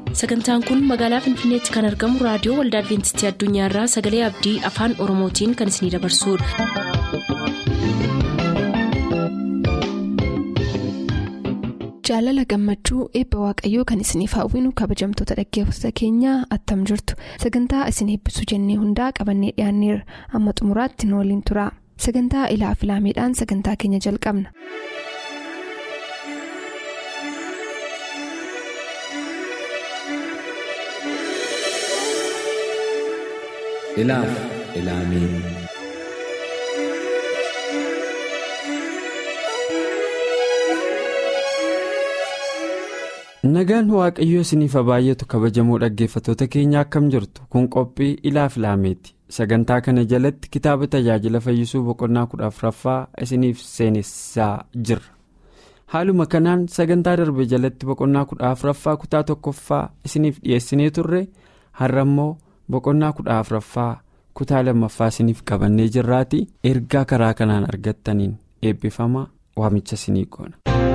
sagantaan kun magaalaa finfinneetti kan argamu raadiyoo waldaa adventistii addunyaarraa sagalee abdii afaan oromootiin kan isinidabarsudha. jaalala gammachuu eebba waaqayyoo kan isiniif hawwinu kabajamtoota dhaggeeffattoota keenyaa attam jirtu sagantaa isin eebbisuu jennee hundaa qabannee dhiyaanneerra amma xumuraatti nu waliin tura sagantaa ilaa filaameedhaan sagantaa keenya jalqabna. ilaaf ilaamee nagaan waaqayyoo isiniif baay'atu kabajamoo dhaggeeffattoota keenya akkam jirtu kun qophii ilaaf ilaameeti sagantaa kana jalatti kitaaba tajaajila fayyisuu boqonnaa kudha afuraffaa isiniif seenessaa jirra haaluma kanaan sagantaa darbe jalatti boqonnaa kudha afuraffaa kutaa tokkoffaa isiniif dhiyeessinee turre har'a immoo boqonnaa kudha afuraffaa kutaa lammaffaa isiniif qabannee jirraati ergaa karaa kanaan argattaniin eebbifama waamicha isinii goona.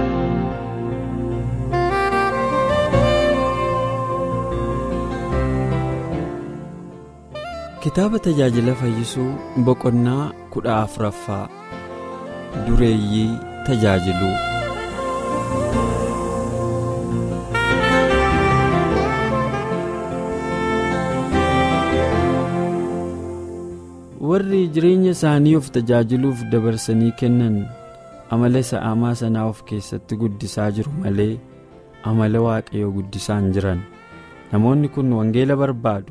kitaaba tajaajila fayyisuu boqonnaa kudha afuraffaa dureeyyii tajaajiluu. warri jireenya isaanii of tajaajiluuf dabarsanii kennan amala sa'aamaa sanaa of keessatti guddisaa jiru malee amala waaqayyoo guddisaa hin jiran namoonni kun wangeela barbaadu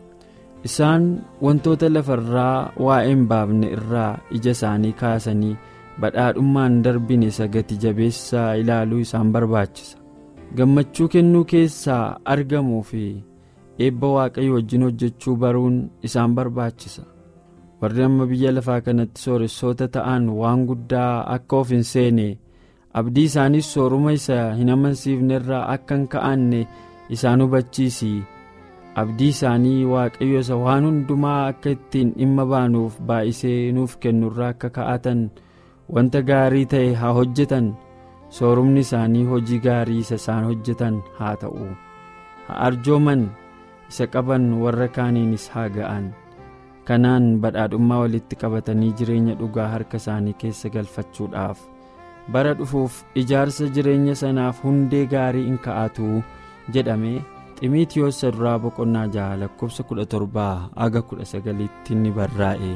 isaan wantoota lafarraa waa'ee hin baafne irraa ija isaanii kaasanii badhaadhummaan darbine isa gati jabeessaa ilaaluu isaan barbaachisa gammachuu kennuu keessaa argamuu fi eebba waaqayyo wajjin hojjechuu baruun isaan barbaachisa. warri amma biyya lafaa kanatti sooressoota ta'an waan guddaa akka of hin seene abdii isaaniis sooruma isa hin amansiifne irraa akka hin ka'anne isaan hubachiisi abdii isaanii waaqayyo isa waan hundumaa akka ittiin dhimma baanuuf baay'isee nuuf kennurraa akka ka'atan wanta gaarii ta'e haa hojjetan soorumni isaanii hojii gaarii isa isaan hojjetan haa ta'u haa arjooman isa qaban warra kaaniinis haa ga'an. kanaan badhaadhummaa walitti qabatanii jireenya dhugaa harka isaanii keessa galfachuudhaaf bara dhufuuf ijaarsa jireenya sanaaf hundee gaarii in ka'atu jedhame ximiitiyoos duraa boqonnaa jaha lakkoofsa kudha torbaa aga kudha sagaliitti ni barraa'e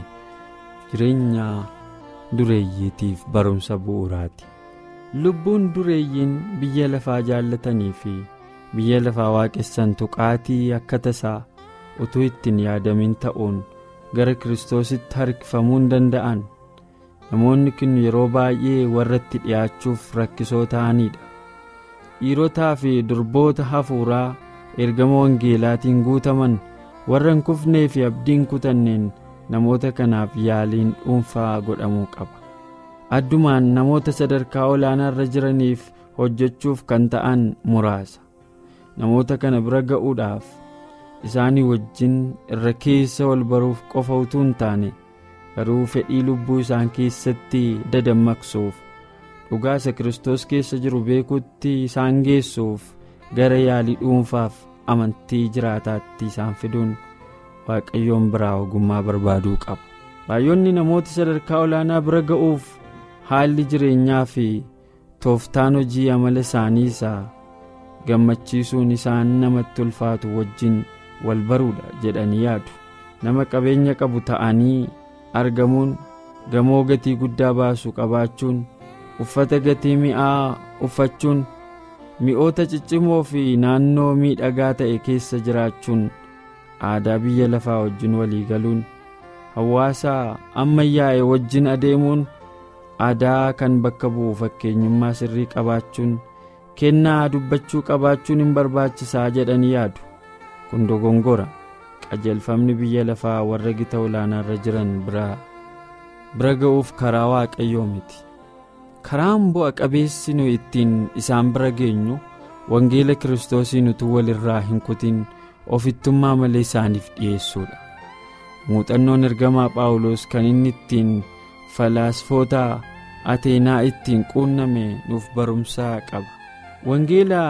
jireenya dureeyyiitiif barumsa bu'uuraati lubbuun dureeyyiin biyya lafaa jaallatanii fi biyya lafaa waaqessan tuqaatii akka tasaa utuu ittiin yaadamin ta'uun. gara kiristoositti harkifamuu hin danda'an namoonni kun yeroo baay'ee warra itti dhi'aachuuf rakkisoo ta'anidha dhiirotaa fi durboota hafuuraa ergama wangeelaatiin guutaman warra hin kufnee fi abdiin kutanneen namoota kanaaf yaaliin dhuunfaa godhamuu qaba addumaan namoota sadarkaa olaanaa irra jiraniif hojjechuuf kan ta'an muraasa namoota kana bira ga'uudhaaf. isaanii wajjin irra keessa wal baruuf qofa utuu hin taane garuu fedhii lubbuu isaan keessatti dadammaqsuuf dhugaa isa kiristoos keessa jiru beekuutti isaan geessuuf gara yaalii dhuunfaaf amantii jiraataatti isaan fiduun waaqayyoon biraa ogummaa barbaaduu qaba baay'oonni namoota sadarkaa olaanaa bira ga'uuf haalli jireenyaa fi tooftaan hojii amala isaanii isaa gammachiisuun isaan namatti ulfaatu wajjin. wal baruudha jedhanii yaadu nama qabeenya qabu ta'anii argamuun gamoo gatii guddaa baasu qabaachuun uffata gatii mi'aa uffachuun mi'oota ciccimoo fi naannoo miidhagaa ta'e keessa jiraachuun aadaa biyya lafaa wajjin walii galuun hawaasa ammayyaa'e wajjin adeemuun aadaa kan bakka bu'u fakkeenyummaa sirrii qabaachuun kennaa dubbachuu qabaachuun hin barbaachisaa jedhanii yaadu. kun dogongora qajeelfamni biyya lafaa warra gita olaanaarra jiran bira ga'uuf karaa waaqayyoo miti karaan bu'a qabeessi nu ittiin isaan bira geenyu wangeela kiristoosiin utuu walirraa hin kutin ofittummaa malee isaaniif dhi'eessuudha muuxannoon ergamaa phaawulos kan inni ittiin falaasfoota ateenaa ittiin quunname nuuf barumsaa qaba wangeela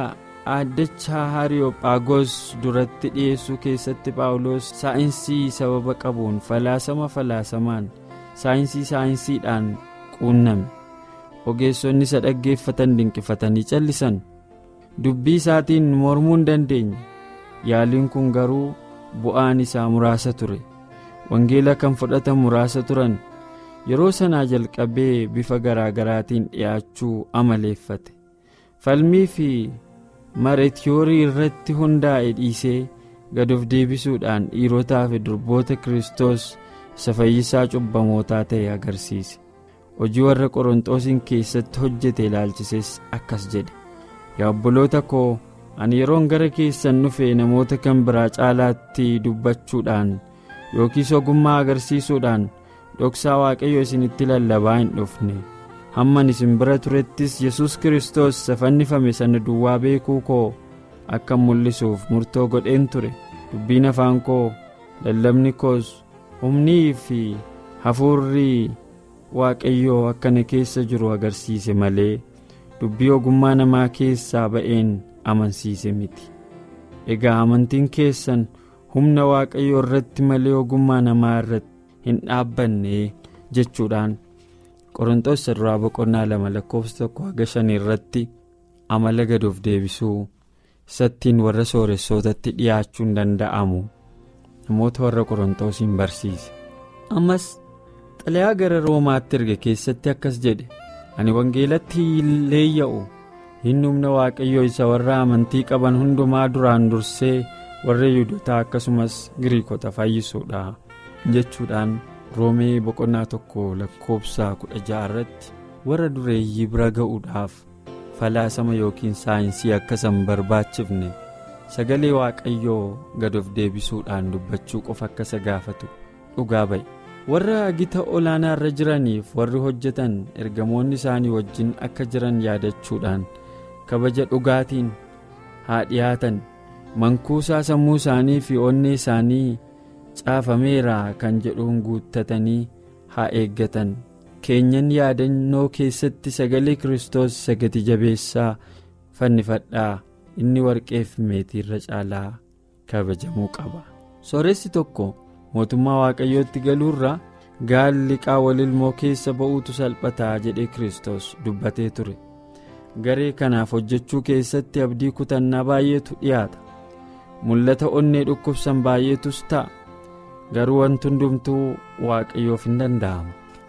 aaddachaa hariyoophaagos duratti dhiyeessuu keessatti paawuloos saayinsii sababa qabuun falaasama falaasamaan saayinsii saayinsiidhaan quunname ogeessonni isa dhaggeeffatan dinqifatanii callisan dubbii isaatiin mormuu hin dandeenye yaaliin kun garuu bu'aan isaa muraasa ture wangeela kan fudhatan muraasa turan yeroo sanaa jalqabee bifa garaagaraatiin dhi'aachuu amaleeffate falmii fi mareetiyoorii irratti hundaa'e dhiisee gad of deebisuudhaan dhiirotaa fi durboota kiristoos isa fayyisaa cubbamootaa ta'e agarsiise hojii warra qorontoosiin keessatti hojjete ilaalchises akkas jedhe yaa obboloota koo ani yeroon gara keessan dhufe namoota kan biraa caalaatti dubbachuudhaan yookiis ogummaa agarsiisuudhaan dhoksaa waaqayyo isinitti lallabaa hin dhufne hamman isin bira turettis yesus kiristoos isa fannifame sana duwwaa beekuu koo akka mul'isuuf murtoo godheen ture dubbiin afaan koo lallabni koos humnii fi hafuurri waaqayyoo akkana keessa jiru agarsiise malee dubbii ogummaa namaa keessaa ba'een amansiise miti egaa amantiin keessan humna waaqayyoo irratti malee ogummaa namaa irratti hin dhaabbanne jechuudhaan qorontoos duraa boqonnaa lama lakkoofsa tokko haga shanii irratti amala gad of deebisuu isattiin warra sooressootatti dhiyaachuun danda'amu namoota warra qorontoosiin barsiise ammas xalayaa gara roomaatti erge keessatti akkas jedhe ani wangeelatti leeyya'u hin humna waaqayyoo isa warra amantii qaban hundumaa duraan dursee warra yihudotaa akkasumas giriikota fayyisuudha jechuudhaan roomee boqonnaa tokko lakkoofsa kudha ja'a irratti warra dureeyyii bira ga'uudhaaf falaasama yookiin saayinsii akkasan barbaachifne sagalee waaqayyoo gad of deebisuudhaan dubbachuu qofa akka isa gaafatu dhugaa ba'e warra gita olaanaa irra jiraniif warri hojjetan ergamoonni isaanii wajjin akka jiran yaadachuudhaan kabaja dhugaatiin haa dhiyaatan mankuusaa sammuu isaanii fi onnee isaanii caafameera kan jedhuun guuttatanii haa eeggatan keenyan yaadannoo keessatti sagalee kiristoos isa gati jabeessaa fannifadhaa inni warqee fi meetii irra caalaa kabajamuu qaba sooressi tokko mootummaa waaqayyootti galuurra gaalli qaawwal ilmoo keessa ba'uutu salphataa jedhee kiristoos dubbatee ture garee kanaaf hojjechuu keessatti abdii kutannaa baay'eetu dhiyaata mul'ata onnee dhukkubsan baay'eetus ta'a garuu wanti hundumtuu waaqayyoof hin danda'amu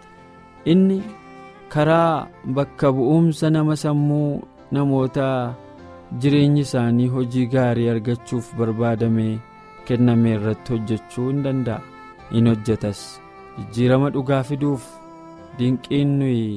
inni karaa bakka bu'umsa nama sammuu namoota jireenyi isaanii hojii gaarii argachuuf barbaadamee kenname irratti hojjechuu hin danda'a in hojjetas jijjiirama dhugaa fiduuf dinqiin nuyi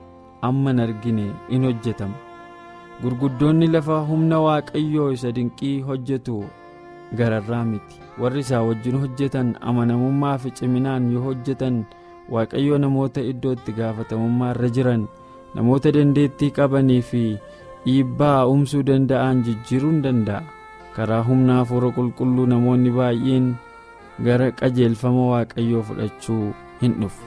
amma hin argine in hojjetama gurguddoonni lafa humna waaqayyoo isa dinqii hojjetu gararraa miti warri isaa wajjin hojjetan amanamummaa fi ciminaan yoo hojjetan waaqayyoo namoota iddoo itti gaafatamummaa irra jiran namoota dandeettii qabanii fi dhiibbaa umsuu danda'an jijjiiruu hin danda'a karaa humna hafuura qulqulluu namoonni baay'een gara qajeelfama waaqayyoo fudhachuu hin dhufu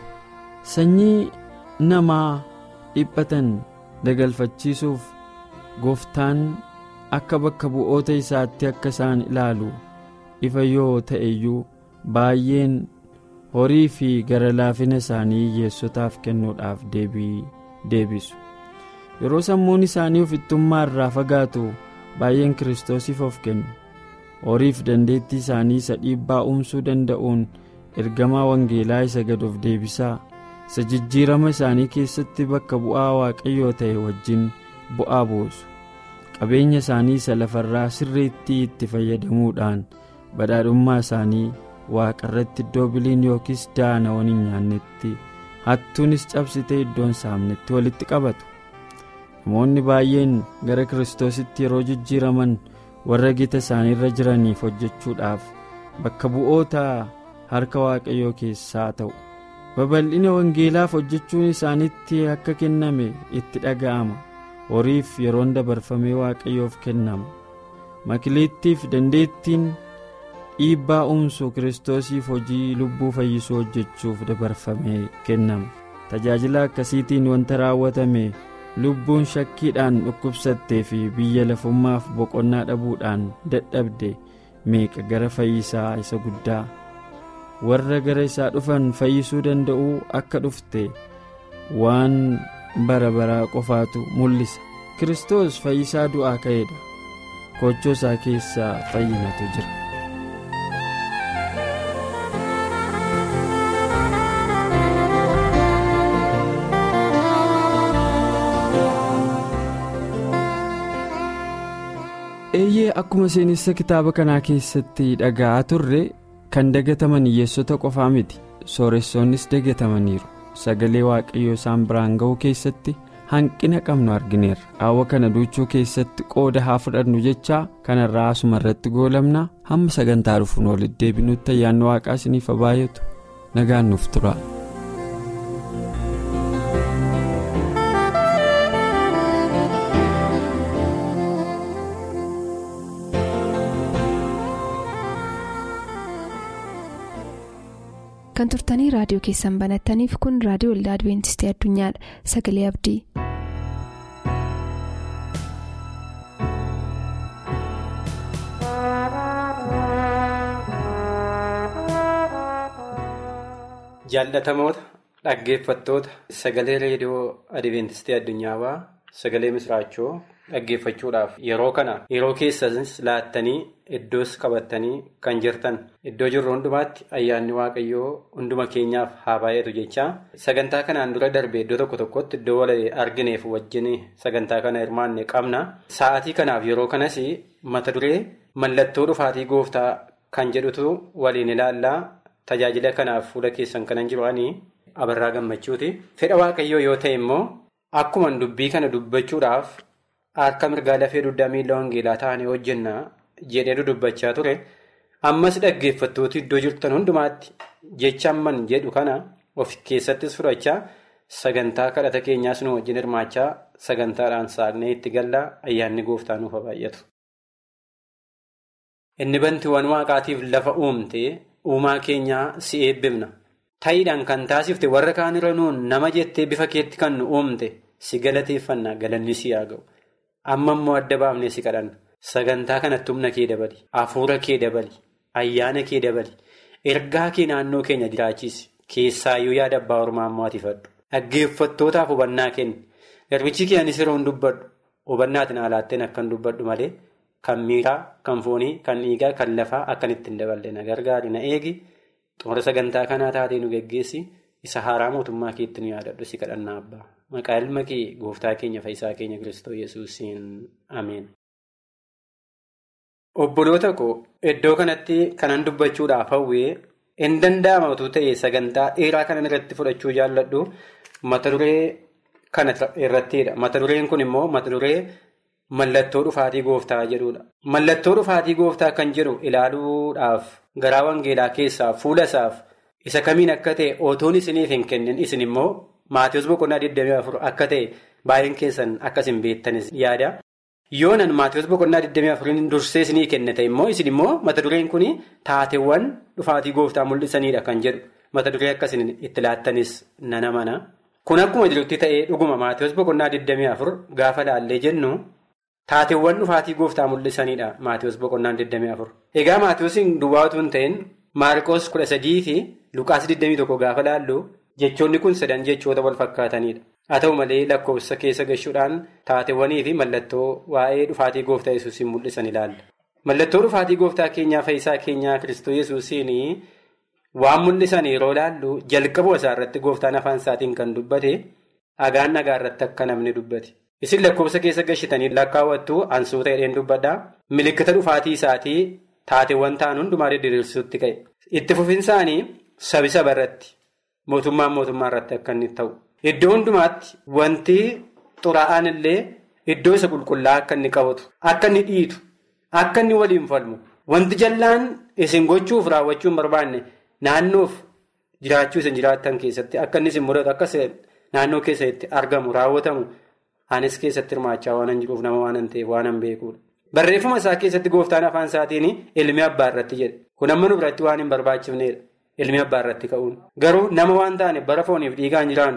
sanyii namaa dhiphatan dagalfachiisuuf gooftaan akka bakka bu'oota isaatti akka isaan ilaalu ifa yoo ta'e iyyuu baay'een horii fi gara laafina isaanii hiyyeessotaaf kennuudhaaf deebii deebisu yeroo sammuun isaanii ofittummaa irraa fagaatu baay'een kiristoosiif of kennu horiif dandeettii isaanii isa dhiibbaa umsuu danda'uun ergamaa wangeelaa isa gad of deebisaa isa jijjiirama isaanii keessatti bakka bu'aa waaqayyoo ta'e wajjin bu'aa buusu qabeenya isaanii isa lafarraa sirriitti itti fayyadamuudhaan badhaadhummaa isaanii waaqarratti iddoo biliin yookiis daana'oon hin nyaannetti hattuunis cabsitee iddoon saamnetti walitti qabatu namoonni baay'een gara kiristoositti yeroo jijjiiraman warra gita isaaniirra jiraniif hojjechuudhaaf bakka bu'oota harka waaqayyoo keessaa ta'u babal'ina wangeelaaf hojjechuun isaanitti akka kenname itti dhaga'ama horiif yeroon dabarfamee waaqayyoof kennama makileettiif dandeettiin dhiibbaa umsu kiristoosiif hojii lubbuu fayyisuu hojjechuuf dabarfamee kennama tajaajila akkasiitiin wanta raawwatame lubbuun shakkiidhaan dhukkubsattee fi biyya lafummaaf boqonnaa dhabuudhaan dadhabde meeqa gara fayyisaa isa guddaa warra gara isaa dhufan fayyisuu danda'uu akka dhufte waan bara baraa qofaatu mul'isa kiristoos fayyisaa du'aa ka'eedha kochoo isaa keessaa fayyinatu jira. eeyyee akkuma seenessa kitaaba kanaa keessatti dhaga'aa turre kan dagataman hiyyeessota qofaa miti sooressoonnis dagatamaniiru sagalee waaqayyoo isaan biraan ga'uu keessatti hanqina qabnu argineerra hawa kana duuchuu keessatti qooda haa fudhannu jechaa kanarraa asuma irratti goolabna hamma sagantaa dhufuun walitti deebinutti ayyaanni waaqaa isiniif baay'atu nagaan nuuf tura. kan turtanii raadiyoo keessan banattaniif kun raadiyoo waldaa adventistii addunyaadha sagalee abdii. jaallatamoota dhaggeeffattoota sagalee reediyoo adventistii addunyaawaa sagalee misraachoo dhaggeeffachuudhaaf yeroo kana yeroo keessanis laattanii iddoos qabattanii kan jirtan iddoo jirru hundumaatti ayyaanni waaqayyoo hunduma keenyaaf haa baay'atu jechaa sagantaa kanaan dura darbe iddoo tokko tokkotti iddoo wal argineef wajjin sagantaa kana hirmaanne qabna sa'aatii kanaaf yeroo kanas mata duree mallattoo dhufaatii gooftaa kan jedhutu waliin ilaallaa tajaajila kanaaf fuula keessan kanan jiru'anii abarraa gammachuuti fedha waaqayyoo yoo ta'e immoo akkuma dubbii kana dubbachuudhaaf. Harka mirgaa lafee dugdaa miila wangeelaa ta'anii hojjenna jedhee dubbachaa ture ammas dhaggeeffattooti iddoo jirtan hundumaatti jecha amman jedhu kana of keessattis fudhachaa sagantaa kadhata keenyaas nu wajjin hirmaachaa sagantaadhaan saaqnee itti gallaa ayyaanni gooftaa nuuf baay'atu. Inni bantiiwwan waaqaatiif lafa uumte uumaa keenyaa si eebbifna ta'iidhaan kan taasifte warra kaanirra nuun nama jettee bifa keetti kan nu uumte si galateeffannaa galanni si haa ga'u. amma immoo adda baafnee si kadhanna sagantaa kanatti humna kee dabali hafuura kee dabali ayyaana kee dabali ergaa kee naannoo keenya jiraachisi keessaayyuu yaada abbaa ormaa ammoo atiifadhu dhaggeeffattootaaf hubannaa kenni garbichi kee anis yeroo hin dubbadhu hubannaatiin alaatteen akkan dubbadhu malee kan miiraa kan foonii kan dhiigaa kan lafaa akkan ittiin daballe na gargaari na eegi xumura sagantaa kanaa taatee nu geggeessi isa haaraa mootummaa keetti nu yaadadhu si kadhannaa abbaa. Maqaa ilma kee gooftaa keenya fayyisaa keenya Kiristoos Yesuusiin Ameen. Obboloota koo iddoo kanatti kanan dubbachuudhaaf hawwee hin danda'ama utuu ta'e sagantaa dheeraa kanan irratti fudhachuu jaalladhu mata duree kana irrattidha. Mata dureen kun immoo mata duree mallattoo dhufaatii gooftaa jedhudha. Mallattoo dhufaatii gooftaa kan jedhu ilaaluudhaaf garaa wangeelaa keessaa fuula isaaf isa kamiin akka ta'e otoon isiniif hin kennin isin immoo. Maatiyoos boqonnaa 24 akka ta'e baay'een keessan akkas hin beektanis yaada. Yoonan Maatiyoos boqonnaa 24 dursee isinii kennite immoo isin immoo mata dureen kun taateewwan dhufaatii gooftaa mul'isanidha kan jedhu mata duree akkasiin itti laattanis nana mana. Kun akkuma jirutti ta'ee dhuguma Maatiyoos boqonnaa 24 gaafa laallee jennu taateewwan dhufaatii gooftaa mul'isanidha Maatiyoos boqonnaa 24. Egaa Maatiyoosiin duwwaa utuu hin ta'in Maarqoos 13 fi Luqaas 21 gaafa laallu. Jechoonni kun sadan jechoota wal fakkaatanidha. Haa ta'u malee lakkoofsa keessa gashuudhaan taateewwanii fi mallattoo waa'ee dhufaatii gooftaa yesuusiin mul'isan ilaalla. Mallattoo dhufaatii gooftaa keenyaa fayyisaa keenyaa Kiristoos yesuusiin waan mul'isan yeroo ilaallu jalqabuu isaa irratti gooftaan afaan isaatiin kan dubbate dhagaan dhagaa irratti akka namni dubbate. Isin lakkoofsa keessa gashitanii lakkaawwattu ansuuta hidheen dubbadhaa. Milikkita dhufaatii isaatii taateewwan ta'an hundumaa diriirsuutti ka'e. Itti fufinsaanii sabi saba irratti. Mootummaan mootummaa irratti akka inni ta'u. Iddoo hundumaatti wanti xuraa'aan illee iddoo isa qulqullaa akka inni qabatu, akka inni dhiitu, akka inni waliin falmu, wanti jallaan isin gochuuf raawwachuu hin barbaanne naannoof jiraachuu isin jiraattan keessatti akka inni isin mudatu akka naannoo keessatti argamu raawwatamu anis keessatti hirmaachaa waan hin jiruuf nama waan hin ta'eef waan hin beekuudha. Barreeffama isaa keessatti gooftaan afaan isaatiin ilmi abbaa irratti jedhe. Kun amma nu biratti waan hin barbaachifnedha. Ilmi abbaa irratti ka'uun garuu nama waan taane bara fooniif dhiigaan jiraannu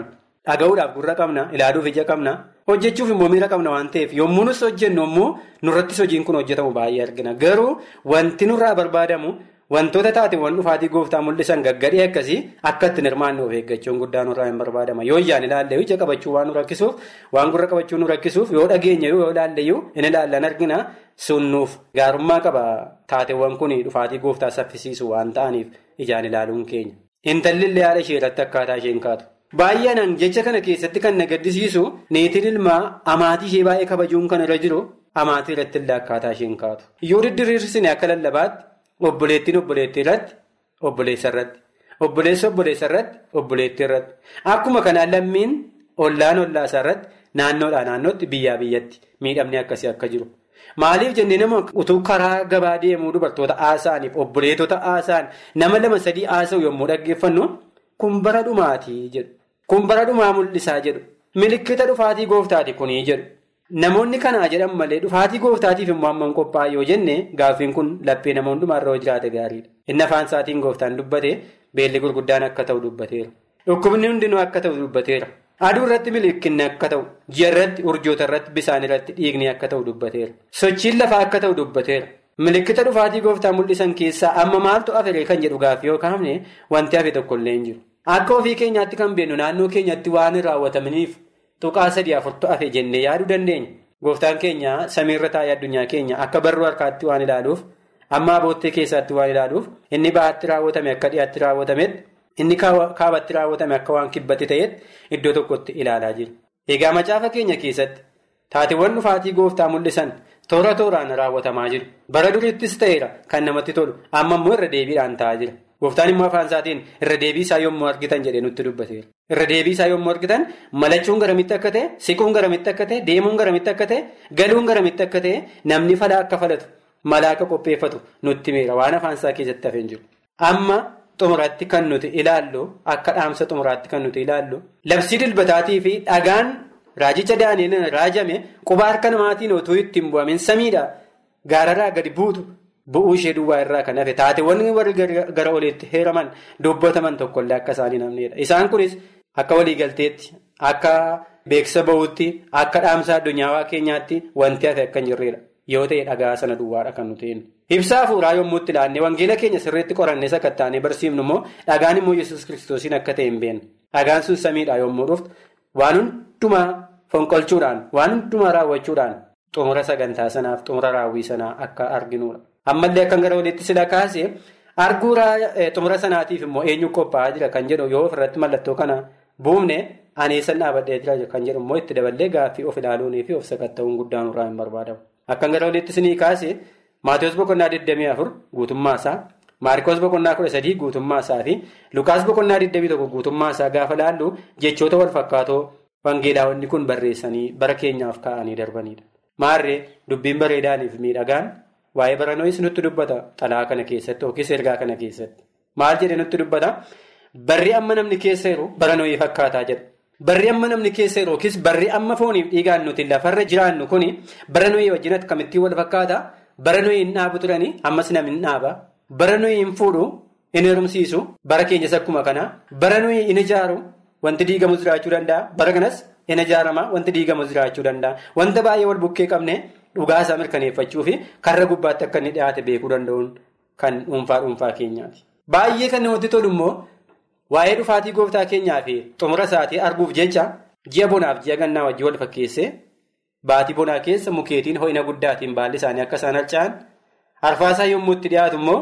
dhaga'uudhaaf gurra qabna ilaaluuf ija qabna hojjechuuf immoo miira qabna waan ta'eef yommuu nus hojjennu immoo nurrattis hojiin kun hojjetamu baay'ee argina garuu wanti nurraa barbaadamu wantoota taateewwan dhufaatii gooftaa mul'isan gaggadhee akkasii akka ittiin hirmaanne of eeggachuun guddaa nurraa hin barbaadama yoo ijaan ilaalle ija qabachuu waan nu rakkisuuf waan gurra qabachuu nu rakkisuuf yoo dhageenya yoo ilaalle in ilaallan argina sunnuuf gaarummaa qaba taateewwan kun dhufaatii gooftaa saffisiisu waan ta'aniif ijaan ilaaluun keenya. Intalli illee haadha ishee irratti akkaataa isheen kaatu. Baay'inaan jecha kana keessatti kan na gaddisiisu niitiin ilmaa amaatii ishee baay'ee kabajuun kan irra jiru amaatii irratti illee akkaataa isheen kaatu. Yoo didiriirsine akka lallabaatti obboleettiin obboleettii irratti obboleessa irratti obboleessa obboleessa irratti obboleettii irratti akkuma kanaan lammiin ollaan ollaasaa irratti naannoodhaa naannootti biyyaa biyyatti miidhamni akkasii akka jiru. Maaliif jennee nama utuu karaa gabaa deemuu dubartoota haasa'aniif obboleettota haasa'an nama lama sadii haasa'u yommuu dhaggeeffannu kun bara dhumaatii jedhu. Kun bara dhumaa mul'isaa jedhu. Milikkita dhufaatii gooftaati kunii jedhu. Namoonni kanaa jedhan malee dhufaatii gooftaatiif immoo amma hin qophaa'e yoo jenne gaaffiin kun laphee nama hundumaarra yoo jiraate gaariidha. Inni afaan isaatiin gooftaan dubbate beelli gurguddaan akka ta'u dubbateera. Dhukkubni hundinuu akka ta'u dubbateera. Aduu irratti milikinni akka ta'u, ji'a irratti, urjoota irratti, bisaan irratti dhiigni akka ta'u dubbateera. Sochiin lafaa akka ta'u dubbateera. Milikkita dhufaatii gooftaa mul'isan keessaa amma maaltu afiree kan jedhu gaaffii yoo kaafne wanti hafe tokkollee hin jiru. Akka ofii keenyaatti kan beeknu naannoo keenyatti waan raawwatamaniif tuqaa sadii afurtu hafe jennee yaaduu dandeenya. Gooftaan keenya samiirra taa'ee addunyaa keenya akka barruu harkaatti waan ilaaluuf, amma aboottee keessaatti waan ilaaluuf, inni bahaatti raawwatame akka dhiyaatti raawwatametti. Inni kaabatti raawwatame akka waan kibbatti ta'etti iddoo tokkotti ilaalaa jira. Egaa macaafa keenya keessatti taateewwan dhufaatii gooftaa mul'isan toora tooraan raawwatamaa jiru. Bara duriittis ta'eera kan namatti tolu amma immoo irra deebiidhaan ta'aa jira. Gooftaan immoo afaan isaatiin irra deebii isaa yommuu argitan jedhee nutti dubbateera. Irra deebii isaa yommuu argitan malachuun garamitti akka ta'e, siquun garamitti akka ta'e, deemuun garamitti akka ta'e, galuun garamitti akka ta'e namni falaa akka falatu, malaa akka qopheeffatu nutti meera waan afaan isaa keessatti hafeen jiru. Amma. Xumuraatti kan nuti ilaallu akka dhaamsa xumuraatti kan nuti ilaallu labsii dilbataatii fi dhagaan raajicha daani'eliin raajame quba harka namaatiin otoo ittiin bu'amin samiidha gaararraa gadi buutu bu'uu ishee duwwaa irraa kan hafe taateewwan warri gara oliitti heeraman dubbataman tokkollee akka isaanii namneedha. Isaan kunis akka waliigalteetti akka beeksisa bahuutti akka dhaamsa addunyaawaa keenyaatti wanti hafe akka hin jirredha. Yoo ta'e dhagaa sana duwwaadha kan nuti Ibsaa hafuuraa yommuu itti ilaannee wangeela keenya sirriitti qorannee sakattaanee barsiifnu immoo dhagaan immoo yesus kiristoosiin akka ta'e hin beekne. Dhagaan sun samiidhaa yommuu dhuftu waan hundumaa fonqolchuudhaan waan hundumaa raawwachuudhaan xumura sagantaa sanaaf xumura raawwii sanaa akka arginudha. Ammallee akkan gara walitti sila kaasee arguu xumura sanaatiif immoo eenyu qophaa'aa jira kan jedhu yoo ofirratti mallattoo kana buufne aneessan dhaabadhee jira kan jedhu immoo itti daballee gaaffii of ilaaluunii fi of sakatta'uun guddaan irraa hin barbaadamu. Akkan gara walitti sinii kaasee Maatiyus boqonnaa 24 guutummaa isaa Maarikoos boqonnaa 13 guutummaa isaa fi Lukaas boqonnaa 21 guutummaa isaa gaafa laallu jechoota wal fakkaatoo wangeelaawwanni kun barreessanii bara keenyaaf kaa'anii darbanidha. Maarree dubbiin bareedaaniif miidhagaan waa'ee baranoos nutti dubbata xalaa kana keessatti yookiis ergaa kana keessatti. Maal jedhee nutti dubbata? Barri amma namni keessa jiru baranooyii fakkaataa jedha. Barri amma namni keessa jiru yookiis barri amma fooniif dhiigaan nuti lafarra jiraannu kuni baranooyii wajjin akkamittiin wal fakkaata? Bara nuyi hin dhaabu turanii ammas namni hin dhaaba. Bara nuyi hin fuudhu hin heerumsiisu. Bara keenyas akkuma kana. Bara nuyi hin ijaaru wanti diigamus jiraachuu danda'a. Bara kanas hin ijaarama wanti diigamus jiraachuu danda'a. Wanta baay'ee wal bukkee qabne dhugaa isaa mirkaneeffachuu fi karra gubbaatti akka inni dhiyaate beekuu danda'uun kan dhuunfaa dhuunfaa keenyaati. Baay'ee kan namatti tolu immoo waa'ee dhufaatii gooftaa keenyaa fi xumura isaatii arguuf jecha ji'a bonaaf ji'a gannaa wajjin wal fakkeessee. Baatii bonaa keessa mukeetiin ho'ina guddaatiin baalli isaanii akka isaan harca'an arfaasaa yommuu itti dhiyaatu immoo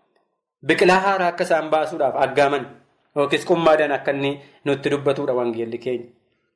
biqilaa haaraa akka isaan baasuudhaaf aggaaman yookiis qummaadhaan akka inni nutti dubbatudha wangeelli keenya.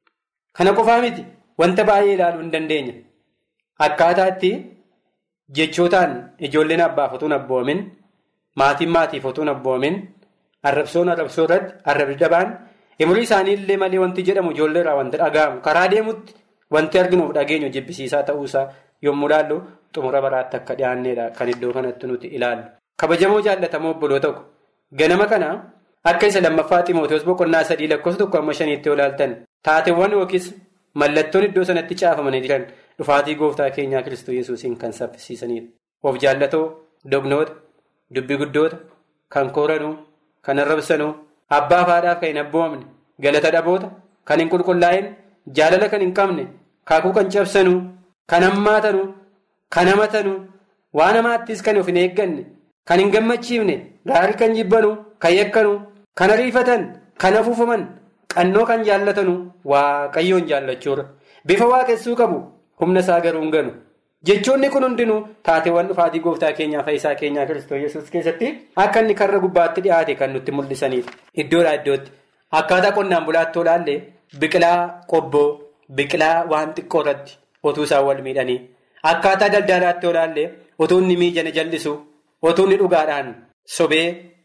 Kana qofaa miti wanta baay'ee ilaaluu hin dandeenya. Akkaataa itti jechootaan ijoolleen abbaaf otoo hin abboomin maatiin maatiif otoo hin abboomin arrabsoon arrabsoo irratti arrabni dabaan umurii isaanii illee malee wanti jedhamu ijoollee irraa wanti dhaga'amu karaa deemutti. Wanti arginuuf dhageenyu jibbisiisaa ta'uusaa yommuu ilaallu xumura baraatti akka dhiyaanneedha kan iddoo kanatti nuti ilaallu. Kabajamoo jaallatamoo obboloo tokko ganama kana akka isa lammaffaa Ximootoos boqonnaa sadii lakkoofsa tokko amma shaniitti yoo ilaaltan taateewwan yookiis mallattoon iddoo sanatti caafamanii jiran dhufaatii gooftaa keenyaa Kiristoos Yesuusiin kan saffisiisanidha. Of jaallatoo, dognoota, dubbi guddoota, kan kooranuu, kan arrabsanuu, abbaa faadhaaf kan hin abboomne, galata dhaboota. kan hin qulqullaa'in jaalala kan hin qabne kaakuu kan cabsanu kan hammaatanu kan hamatanu waan hamaattis kan of hin eegganne kan hin gammachiifne gaarii kan jibbanu kan yakkanu kan ariifatan kan afuufaman qannoo kan jaallatanu waaqayyoon jaallachuudha bifa waaqessuu qabu humna isaa garuu hin ganu. jechoonni kun hundinuu taateewwan dhufaatii gooftaa keenyaa fayyisaa keenyaa kiristoos yesuus keessatti akka inni karra gubbaatti dhiyaate kan nutti mul'isaniidha. iddoodhaa iddootti akkaataa qonnaan bulaatti olaallee biqilaa qobboo biqilaa waan xiqqoo irratti otuu isaan wal miidhanii akkaataa daldalaatti olaallee otuu inni miijana jal'isu otuu inni dhugaadhaan sobee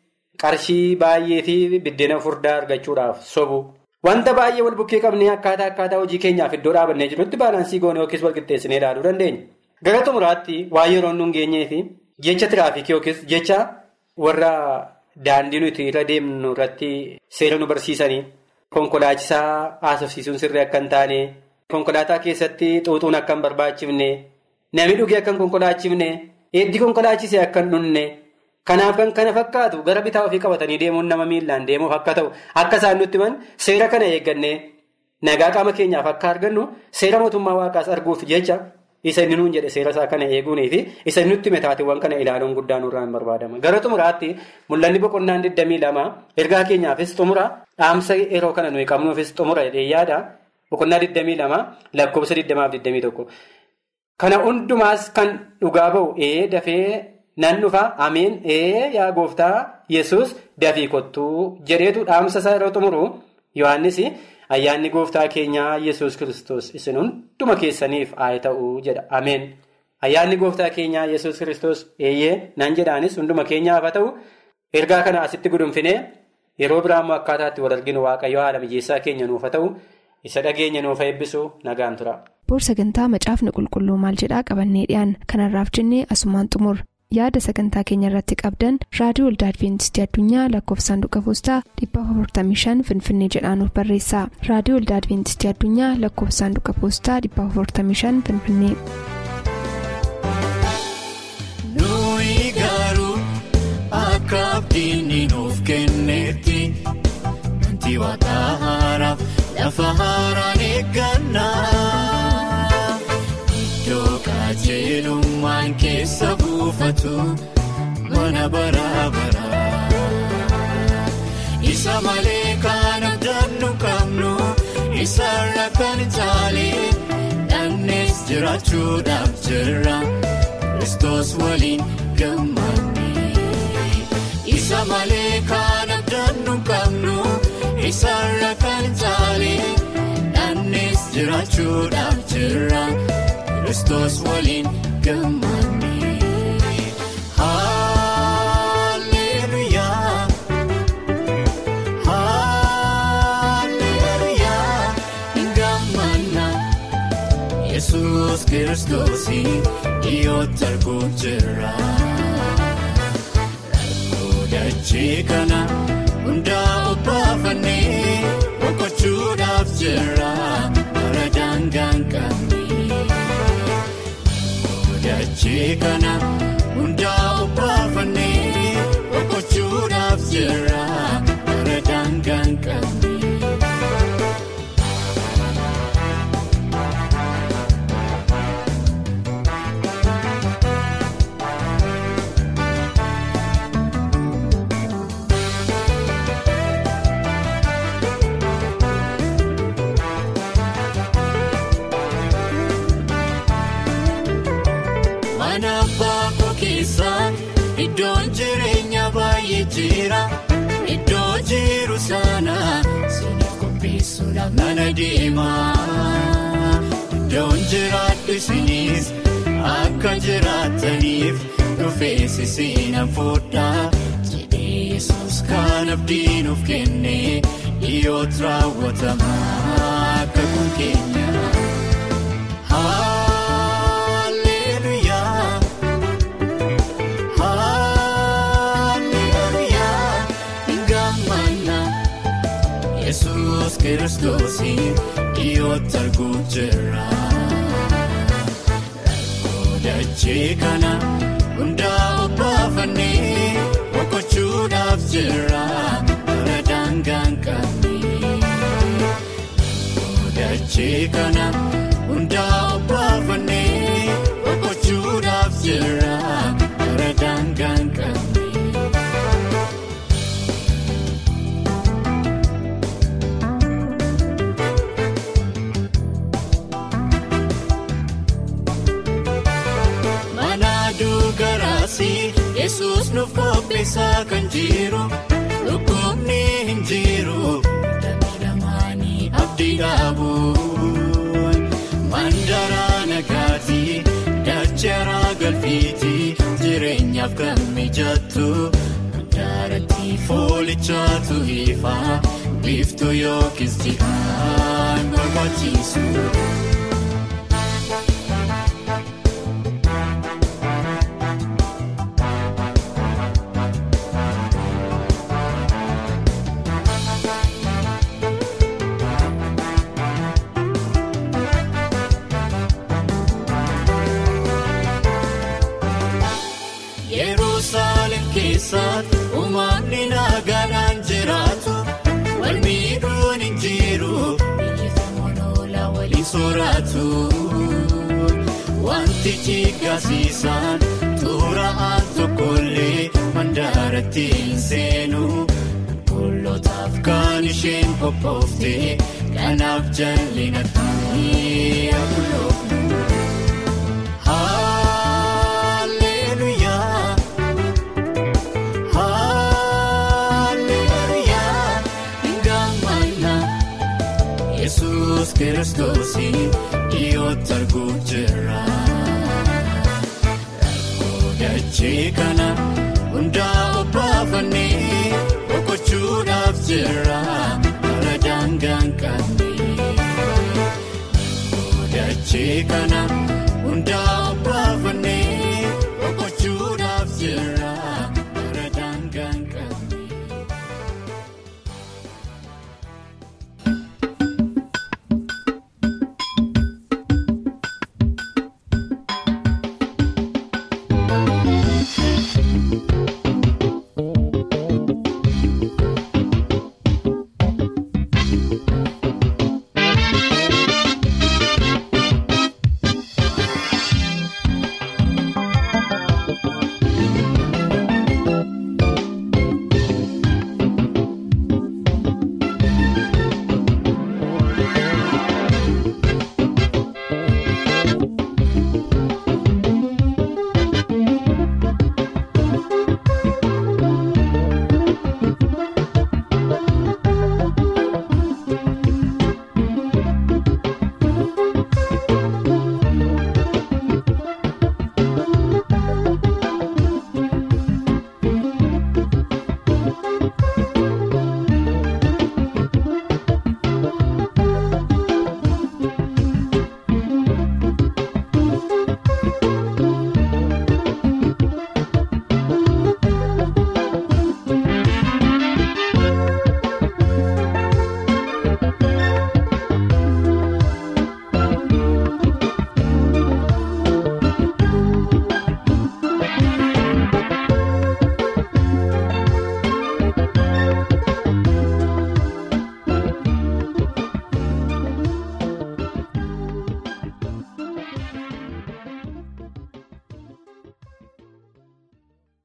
qarshii baay'ee fi biddeena furdaa argachuudhaaf sobu. wanta baay'ee wal bukkee qabnee akkaataa akkaataa hojii keenyaaf iddoo dhaabannee jirutti baalaansii goone yookiis wal qixxeessinee ilaaluu dandeenya. gara xumuraatti waa yeroo nun geenyee fi jecha tiraafikii yookiis jecha warra daandii nuti irra deemnu irratti seera nu barsiisanii konkolaachisaa haasofsiisuun sirrii akka hin taane konkolaataa keessatti xuuxuun akka hin barbaachifne namni dhugee akka hin konkolaachifne eeddii konkolaachisee akka hin dhunne kanaaf kan kana fakkaatu gara bitaa ofii qabatanii deemuun nama miillaan deemuuf akka ta'u akka isaan nutti himan seera kana eeggannee nagaa qaama keenyaaf akka argannu seera mootummaa waaqaas arguuf jecha. isa inni nuun jedhe seera isaa kana eeguunii fi isa inni nutti metaateewwan kana ilaaluun guddaan nurraa hin barbaadama gara xumuraatti mul'anni boqonnaan 22 ergaa keenyaafis xumura dhaamsa yeroo kana nuyi qabnuufis xumura jedhee yaada boqonnaa 22 lakkoofsa 21 kana hundumaas kan dhugaa ba'u ee dafee nan dhufa ameen ee yaa gooftaa yesus dafii kottuu jedheetu dhaamsa isaa yeroo xumuru yohannis. ayyaanni gooftaa keenyaa yesus kristos isin hunduma keessaniif haa ta'u jedha ameen ayyaanni gooftaa keenyaa yesus kristos eeyyee nan jedhaanis hunduma keenyaaf haa ta'u ergaa kana asitti gudunfinee yeroo biraammoo akkaataatti wal arginu waaqayyo haala mijeessaa keenya nuuf haa ta'u isa dhageenya nuuf eebbisu nagaan tura. boor sagantaa macaafni qulqulluu maal jedhaa qabannee dhiyaan kanarraaf jennee asumaan xumur yaada sagantaa keenya irratti qabdan raadiyoo waldaa adventistii addunyaa lakkoofsa saanduqa poostaa 455 finfinnee jedhaanuf barreessa raadiyoo waldaa adventistii addunyaa lakkoofsa saanduqa poostaa 455 finfinnee. nuyi garuu akka abdiin nuuf kennetti wanti waaqa haaraaf lafa haaraan eeggannaa. Iddoo qajeelummaan keessa buufatu mana bara bara. Isa malee kan abdannu qabnu isarra kan caale dhannees jiraachuudhaaf jirra Kiristoos waliin gammanne. Isa malee kan abdannu qabnu isarra kan caale dhannees jiraachuudhaaf jirra. Kiristoos waliin gammanne. Haalleluuyaa. Haalleluuyaa. Gammanna. Yesuus kiristoosii dhiyootti arguu jira. Rakkoo dachee kana hundaa obbaafannee boqochuudhaaf jira. Bara daangaan qabne. Dachee kana hundaa obbaafannee boqochuudhaaf jira bara daangaan qabne. Mana baakoo keessa iddoon jireenya baay'ee jira. Iddoo jiru sana siiniif qopheessuudhaaf nana deema. Iddoon jiraadhu isinis akka jiraataniif dhufees isiin fuudha. Jedhee Yesuus kan abdiin of kenne dhiyootti raawwatama akka kun keenya. Haalleluuyaa. Haalleluuyaa. Gammanna. Yesuus kiristoosii dhiyootti arguu jira. Rakkoo dachee kana hundaa obbaafannee boqochuudhaaf jira. Bara daangaan qabne. dachee kana hundaa obbaafannee boqochuudhaaf jira bara daangaan qabne. Manaaduu garaasii yesus nuuf qopheessaa kan jiru dhukkubni hin jiru miidhamaanii abdii dhaabu mandaraa nagaatii dacharaa galfiitii jireenyaaf kan mijattu mandaaratti foolichaatu ifaa biiftuu yookiis jihaan barbaachisu. Yerusaalem keessatti uumamni nagaadhaan jiraatu wal miidhuun hin jiru biyyi moonolaa waliin sooratu wanti jiggasiisaan xuraa'aan tokkollee mandaaratti hin seenu qulqulootaaf kan isheen qophoofte kanaaf jallinatti akuloofu. Hallelujah. Hallelujah. Ngamana Yesus Kiristoos dhiyootti arguuf jira. Rakkoo dachee kana hundaa obbaafannee boqochuudhaaf jira bara daangaan qabne. Rakkoo dachee kana.